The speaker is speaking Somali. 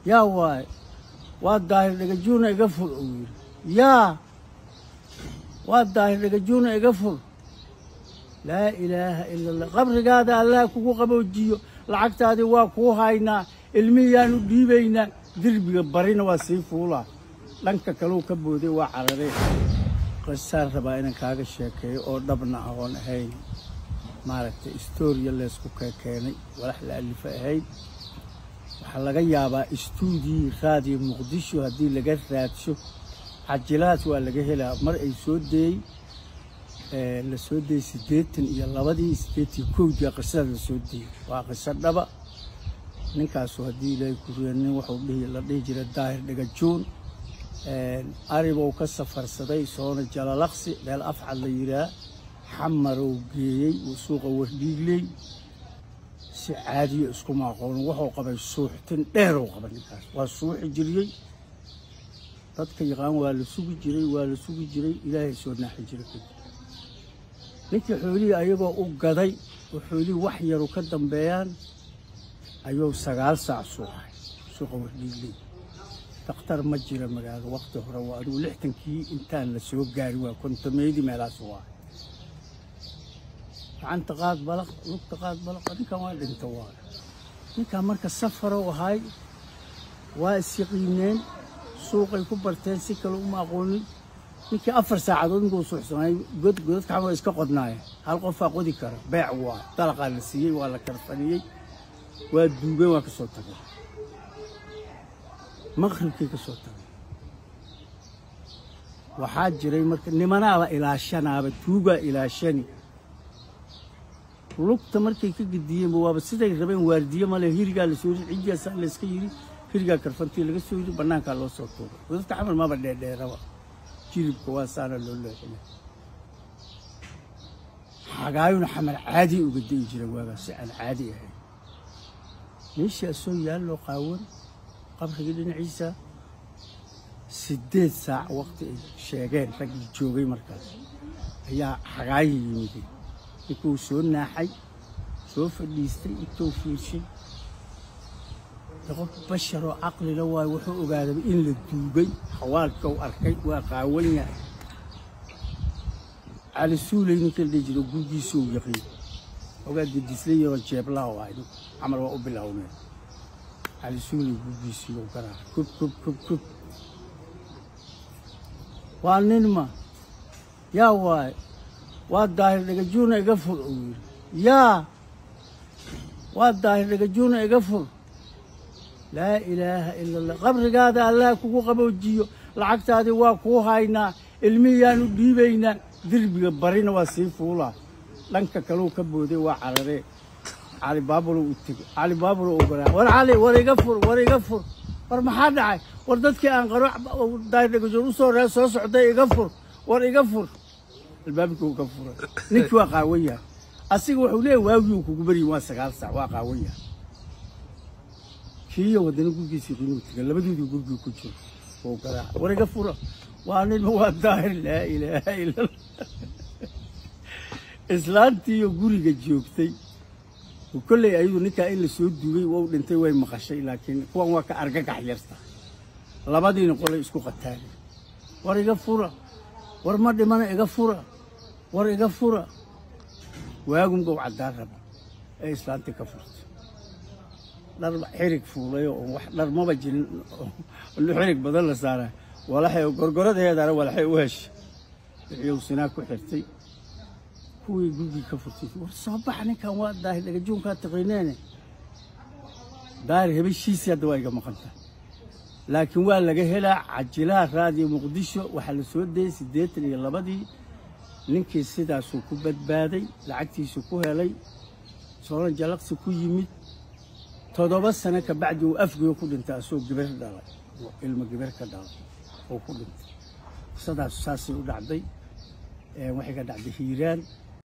yaa waay waa daahir dhagajuuna iga fur uu yidhi yaa waa daahir dhagajuuna iga fur laa ilaaha ila allah qabrigaada allah kugu qaboojiyo lacagtaadii waa kuu haynaa ilmihiyaanu dhiibaynaa derbiga barina waa sii fuulaa dhanka kaleu ka booday waa carareen qisaan rabaa inaan kaaga sheekeeyo oo dhabna ahoon ahayn maaragtay istooriya leysku keenay walax la alifa ahayn waxaa laga yaabaa istuudii raadiyo muqdisho haddii laga raadsho cajilahaas waa laga helaa mar ay soo deeyey la soo deeyey siddeetan iyo labadii siddeetan kowdii qisada la soo deeyey waa qiso dhaba ninkaasu haddii ilaahay kuriya nin wuxuu dhihi la dhihi jiray daahir dhagajuun aribou ka safarsaday soona jalalaqsi meel afcad la yidhaah xamarow geeyey uu suuqa wardhiigley si caadiyo iskuma aqoonin wuxuu qabay suuxtin dheerow qaba ninkaas waa suuxi jiriyey dadka yaqaan waa la sugi jiray waa la sugi jiray ilaahay soo naaxi jiray kadib ninkii xoolihii ayagoo u gaday oo xoolihii wax yaru ka dambeeyaan ayuu sagaal saac suuxay suuqa wardhiigley dakhtar ma jira magaalo waqti hore waa adigu lixtankii intaan la soo gaari waa kontomeydii meelaas waa gacanta qaad balaq lugta qaad balaq ninkan waa dhinta waa ninkan marka safarow ahay waa isyaqiineen suuqay ku barteen si kale uma aqoonin ninkii afar saacadood ninkuu suuxsanay god godadka xamal iska qodnaayeen hal qofaa qodi kara beec waa dalaqaa la siiyey waa la karfaniyey waa duugeen waa ka soo tagay maqribkay ka soo tagay waxaa jiray marka nimanaaba ilaashanaaba tuugaa ilaashani lugta markay ka gediyeenba waaba siday rabeen waardiye male hirigaa lasoo yiri cijiyaasaa layska yidhi hirigaa karfantii laga soo yidhi bannaankaa loo soo tuuray godadka xamal maba dheerdheeraba jilibka waa saana loo leexinay xagaayuna xamal caadi uga da'i jira waagaa si aan caadi ahayn meeshii asoo yaalloo qaawan qabrigii dhinaciisa siddeed saac waqti ay sheegeen raggii joogay markaas ayaa xagaayi yimideen ninkuu soo naaxay soo fadhiistay intuu fiirshay qof basharoo caqlila waayo wuxuu ogaadaba in la duugay xawaalkau arkay waa qaawan yahay cali suuley ninka la dhihi jiro gurgiisuu yaqiin ogaa gedislayoo jeeblaha ahay camal waa u bilowneen cali suuley gurgiisiiyo garaa kub kub kub kub waa ninma yaa waay waa daahir dhagajuuna iga fur uu yidhi yaa waa daahir dhagajuuna iga fur laa ilaaha ila allah qabrigaada allah kugu qaboojiyo lacagtaadii waa kuu haynaa ilmihiyaanu dhiibaynaa derbiga barina waa sii fuulaa dhanka kaleu ka booday waa cararee cali baabulo u tegey cali baabulo u garaa war cali war iga fur war iga fur war maxaa dhacay war dadkii aan qaro daahir dhagajuun u soo ree soo socday iga fur war iga fur albaabkii uu ka furay ninkii waa qaawan yahay asiga wuxuu leeyahy waagii uu kugu baryin waa sagaal saac waa qaawan yahay kiiyo wadana gurgiisii qiinuu tegay labadoodii gurgii ku jiro wuu garaaca war iga fura waa ninma waa daahir laa ilaaha ila islaantiiyo guriga joogtay kolley ayadu ninkaa in la soo duugay wau dhintay way maqashay laakiin kuwan waa ka argagax yarta labadiina qolay isku qataagay war iga fura war ma dhimana iga fura war iga fura waagumgow caddaan raba ee islaantii ka furtay dhar xirig fuulay oo wax dhar maba jirin xirig badan la saaray walaxay gorgoradeedana walaxay u heshay wixiiu sinaa ku xirtay kuwii gurgii ka furtay war soo baxa ninkan waa daahir dhagajuunkaa taqiineene daahir hebeshiisii hadda waa iga maqanta laakiin waa laga helaa cajilaha raadiyo muqdisho waxaa la soo dayey siddeetan iyo labadii ninkii sidaasuu ku badbaaday lacagtiisu ku helay sooran jalaqsi ku yimid toddoba sano ka bacdi uu afgeyo ku dhintay asoo gabar dhalay ilmo gabar ka dhalay oo ku dhintay qisadaasu saasay u dhacday waxay ka dhacday hiiraan